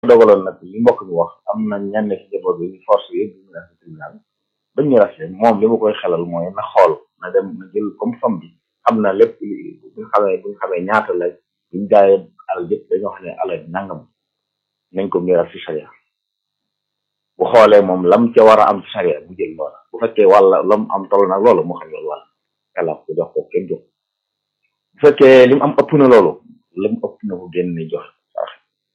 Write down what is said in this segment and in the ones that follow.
dogaloon nag li mbokk mi wax am na ñenn ci jaboot bi force yëpp ñu def tribunal bañ ñu rafet moom li ma koy xelal mooy na xool na dem na jël comme fam bi xam na lépp buñ xamee buñ xamee ñaata la buñ jaayee alal yëpp dañoo xam ne alal nangam nañ ko miiras ci charia bu xoolee moom lam ca war a am ci charia bu jël loola bu fekkee wàlla lam am toll nag loolu mu xam loolu wàlla yàlla ko jox ko kenn jox bu fekkee li mu am ëpp na loolu lam ëpp na ko génne jox sax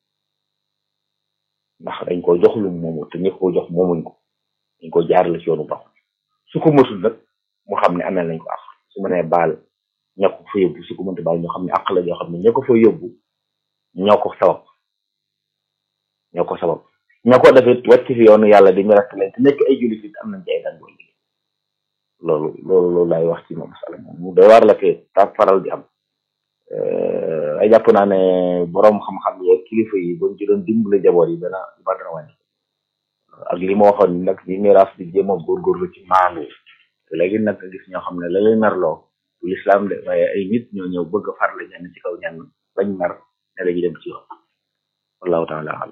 ndax dañ ko jox lu moomu te ñi ko jox moomuñ ko dañ ko jaarale ci yoonu baax su ko mësul nag mu xam ne amel nañ ko àq su ma nee baal ña ko fa yóbbu su ko mënta baal ñoo xam ne àq la yoo xam ne ña ko fa yóbbu ñoo ko sabab ñoo ko sabab ñoo ko defit wàcc fi yoonu yàlla di ñu rek leen te nekk ay jullit it am nañ ci ay daan liggéey loolu loolu loolu laay wax ci moom masala moom mu doy waar la ke ta faral di am ay jàpp naa ne boroom xam-xam yeeg kilifa yi buñ ci doon dimbale jaboot yi dana ba dana wàññi ak li ma waxoon nag ñi miraas di jéem a góorgóorlu ci maandu léegi nag nga gis ñoo xam ne la leen merloo du lislaam de waaye ay nit ñoo ñëw bëgg a farle ñenn ci kaw ñenn bañ mer ne dañuy dem ci yoon wallahu taala alam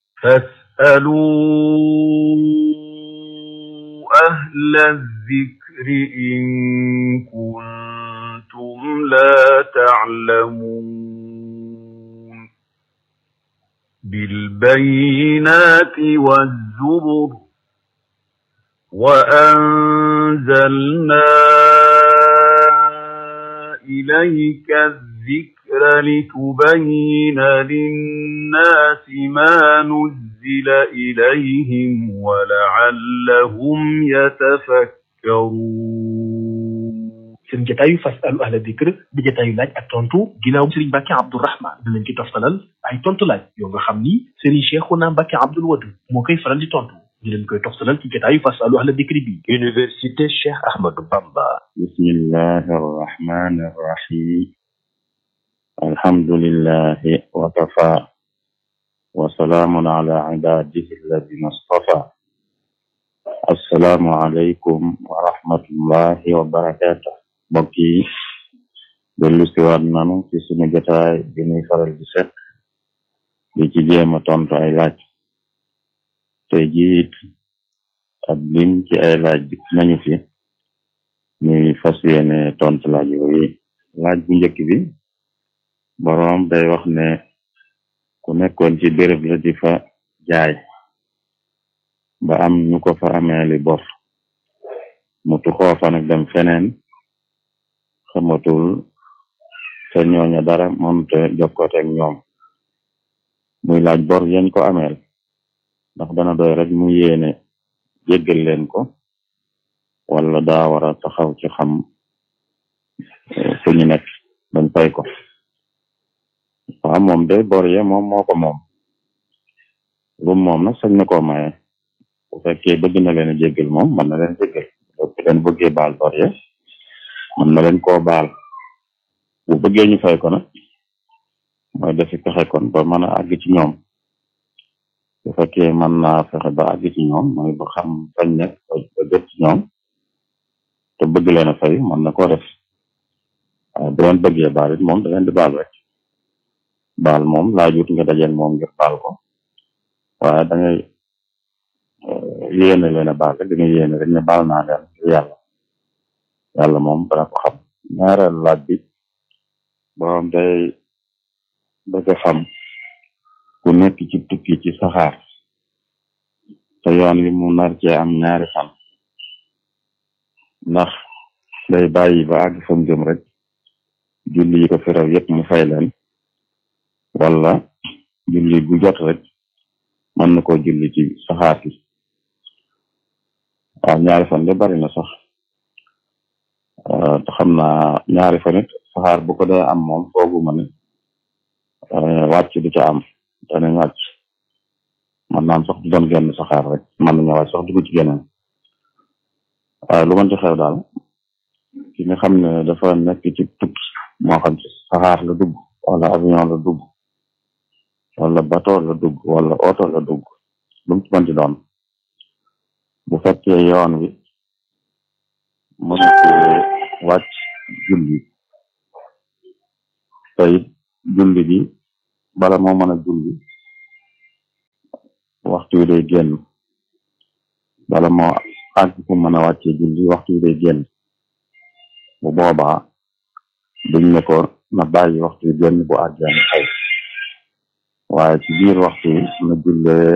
فاسألوا أهل الذكر إن كنتم لا تعلمون بالبينات والزبر وأنزلنا إليك الذكر لتبين للناس ما نزل إليهم ولعلهم يتفكرون seen jataayu fasalu ahla dikr di jataayu laaj ak tontu ginnaaw Serigne Mbacke Abdourahmane dinañ ci toftalal ay tontu laaj yoo nga xam ni Serigne Cheikhouna Mbacke Abdoul Wadud moo koy faral di tontu ñu leen koy toftalal ci jataayu fasalu ahla dikr bi Université Cheikh Ahmadou Bamba bismillahi arrahmani arrahim alhamdulillahi wa kafa wa salaamun ala ibadihi alladina stafa assalaamu aleykum wa rahmatullahi wa barakatuh mbokk yi dellu siwaat nanu ci sunu jotaay bi ñuy faral di set di ci jéem a tontu ay laaj tey jiit ab lim ci ay laaj bi nañu fi ñuy fas yéene tontu laaj yooyu laaj bu njëkk bi boroom day wax ne ku nekkoon ci béréb la di fa jaay ba am ñu ko fa ameeli bor mu tuxoo fa nag dem feneen xamatul te ñooña dara mënute jokkoote ak ñoom muy laaj bor yañ ko ameel ndax dana doy rek mu yéene jéggal leen ko wala daa war a taxaw ci xam fu ñu nekk bañ fay ko waaw moom de bor ye moom moo ko moom lu moom nag sañ na koo maye bu fekkee bëgg na leen a jéggal moom mën na leen jéggal bu leen bëggee baal bor ye mën na leen koo baal bu bëggee ñu fay ko nag mooy defi pexe kon ba mën a àgg ci ñoom bu fekkee mën naa fexe ba àgg ci ñoom mooy ba xam fañ nekk ba jot ci ñoom te bëgg leen a fay mën na koo def waaye bu leen bëggee baal it moom da leen di baal rek baal moom laajut nga dajeel moom ngir baal ko waaye da ngay yéene leen a baal rek da ngay yéene rek ne baal naa leen ngir yàlla yàlla moom dana ko xam ñaareelu laaj bi borom day bëgg a xam ku nekk ci tukki ci saxaar te yoon wi mu nar cee am ñaari fan ndax day bàyyi ba àgg fa mu jëm rek julli yi ko fi raw yépp mu fay leen wala julli gu jot rek mën na koo julli ci saxaar gi waaw ñaari fan de bari na sax te xam naa ñaari fan it saxaar bu ko dee am moom fooguma ne wàcc du ca am danañ wàcc man naam sax du doon genn saxaar rek mën nañu wàcc sax dugg ci geneen waaye lu mën ci xew daal ki nga xam ne dafa nekk ci tukki moo xam ci saxaar la dugg wala avion la dugg wala bateau la dugg wala oto la dugg lu mu ci mën ci doon bu fekkee yoon wi mën ci wàcc julli te it julli bi bala moo mën a julli waxtu wi day génn bala moo àgg fu mën a wàccee julli waxtu wi day génn bu boobaa duñ ne ko na bàyyi waxtu wi génn bu àggee na xëy waaye ci biir waxtu wi na jullee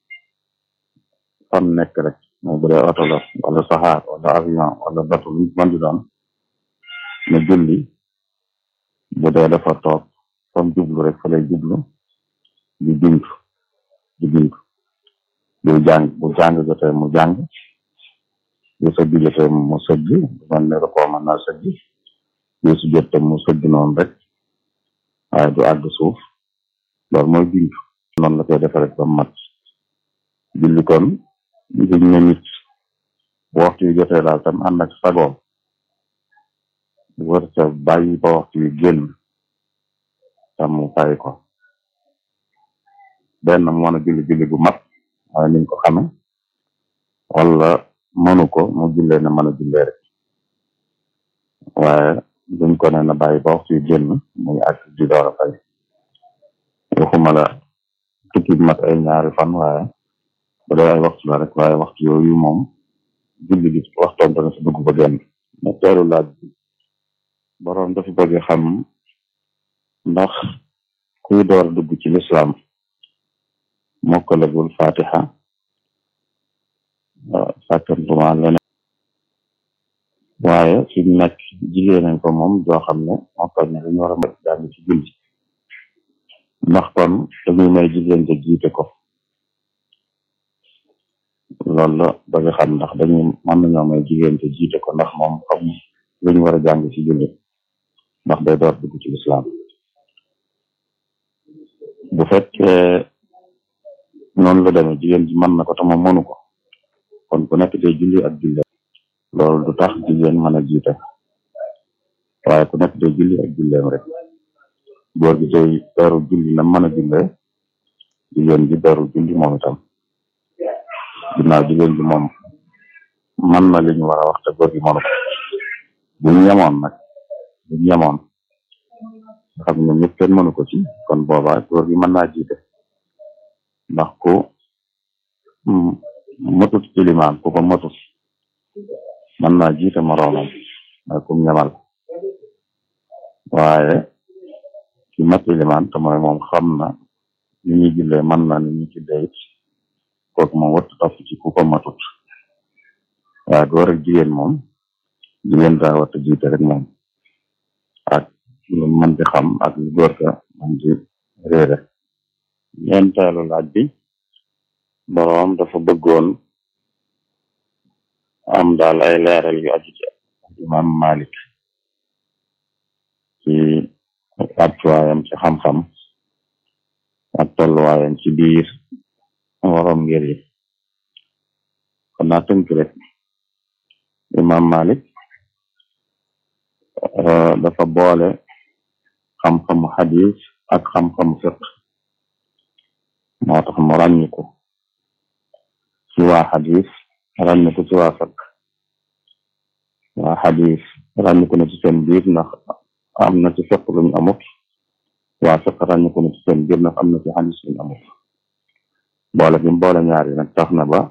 fam nekk rek mooy bu dee oto la wala saxaar wala avion wala bato lu mën di doon na julli bu dee dafa toog fam jublu rek fa lay jublu di bind di bind bu jàng bu jàng jotee mu jàng bu sëgg jotee mu sëgg bu mel ne rek mën naa sëgg bu su jot mu sëgg noonu rek waaye du àgg suuf loolu mooy bind noonu la koy defee rek ba mat julli kon liñ ne nit bu waxtu wi jotee daal tam ànd ak sagoom wër sa bàyyi ba waxtu wi génn tam mu fay ko benn mu mën a julli julli bu mat waaye niñ ko xame wala mënu ko mu jullee na mën a jullee rek waaye duñ ko ne na bàyyi ba waxtu wi génn muy ak di door a fay waxuma la tukki bi mat ay ñaari fan waaye bu dee ay waxtu la rek waaye waxtu yooyu moom julli bi waxtoom dana si dugg ba génn ñetteelu laaj bi boroom dafa bëgg xam ndax kuy door a dugg ci lislaam mokkalagul fatiha sàkkantuma leneen waaye fi mu nekk jigéen nañ ko moom joo xam ne mokkal ne dañu war a mën jàng ci julli ndax kon dañuy may jigéen ja jiite ko loolu la bëgg xam ndax dañuy mën nañoo may jigéen ja jiite ko ndax moom xam lu ñu war a jàng ci julli ndax day door dugg ci lislaam bu fekkee noonu la demee jigéen ji mën na ko te moom mënu ko kon ku nekk day julli ak julle loolu du tax jigéen mën a jiite waaye ku nekk day julli ak julleem rek góor gi day beru julli na mën a jullee jigéen ji beru julli moom itam ginnaaw jigéen ji moom mën na li ñu war a wax te góor gi mënu ko buñ yemoon nag buñ yemoon nga xam ne ñëpp kenn mënu ko ci kon boobaa góor gi mën naa jiite ndax ku matut ilimaan ku ko matut mën naa jiite moroomam mooy kum ñamal waaye ki mat ilimaan te mooy moom xam na ni ñuy jullee mën na ni ñuy jullee it kooku moom wattu topp ci ku ko matut waaye góor ak jigéen moom jigéen daa wattu jiite rek moom ak lu mën di xam ak lu góor ga mën di réere ñeenteelu laaj bi boroom dafa bëggoon am daal ay leeral yu aju ci imam Malik ci wàccuwaayam ci xam-xam ak tolluwaayam ci biir waroom ngir yi kon naa tënk rek imam Malik dafa boole xam-xamu xadis ak xam-xamu fiq moo tax mu ràññiku ci waa xadis ràññiku ci waa fiq waa xadis ràññiku na ci seen biir ndax am na ci fiq luñ amut waa fiq ràññiku na ci seen biir ndax am na ci xadis luñ amut boole bi boole ñaar yi nag tax na ba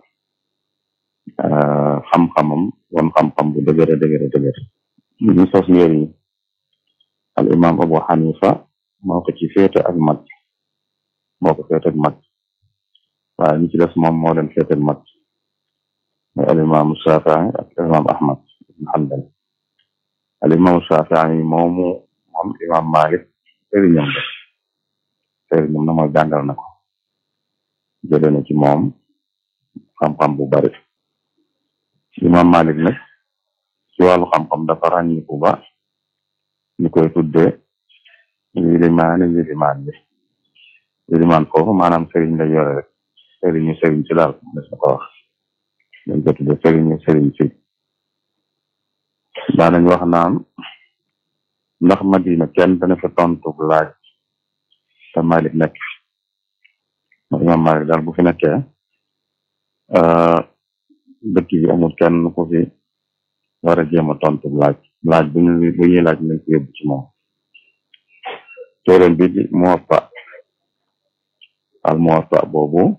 xam-xamam won xam-xam bu dëgëre dëgëre dëgëre ñu sos ngéer yi al imam abu xanifa moo ko ci féete ak mag moo ko féete ak mag waaye ñi ci des moom moo leen féete ak mag mooy al imam shafii ak al imam ahmad ibn hanbal al imam shafii moomu moom imam malik sëriñam la sëriñam na mooy jàngal na ko jële na ci moom xam-xam bu bari imam malik nag ci wàllu xam-xam dafa ràññiku ba ñu koy tudde yilimaani yilimaan bi yilimaan foofu maanaam sëriñ la yore rek sëriñu sëriñ si daal des na ko wax dañ ko tudde sëriñu sëriñ si daanañ wax naan ndax madina kenn dana fa tontu laaj te malik nekk ma imam malik daal bu fi nekkee dëkk bi amul kenn ku fi war a jéem a tontu laaj laaj bu ñu bu ñuy laaj nañ ko yóbbu ci moom téeréem bi di Muwatta al Muwatta boobu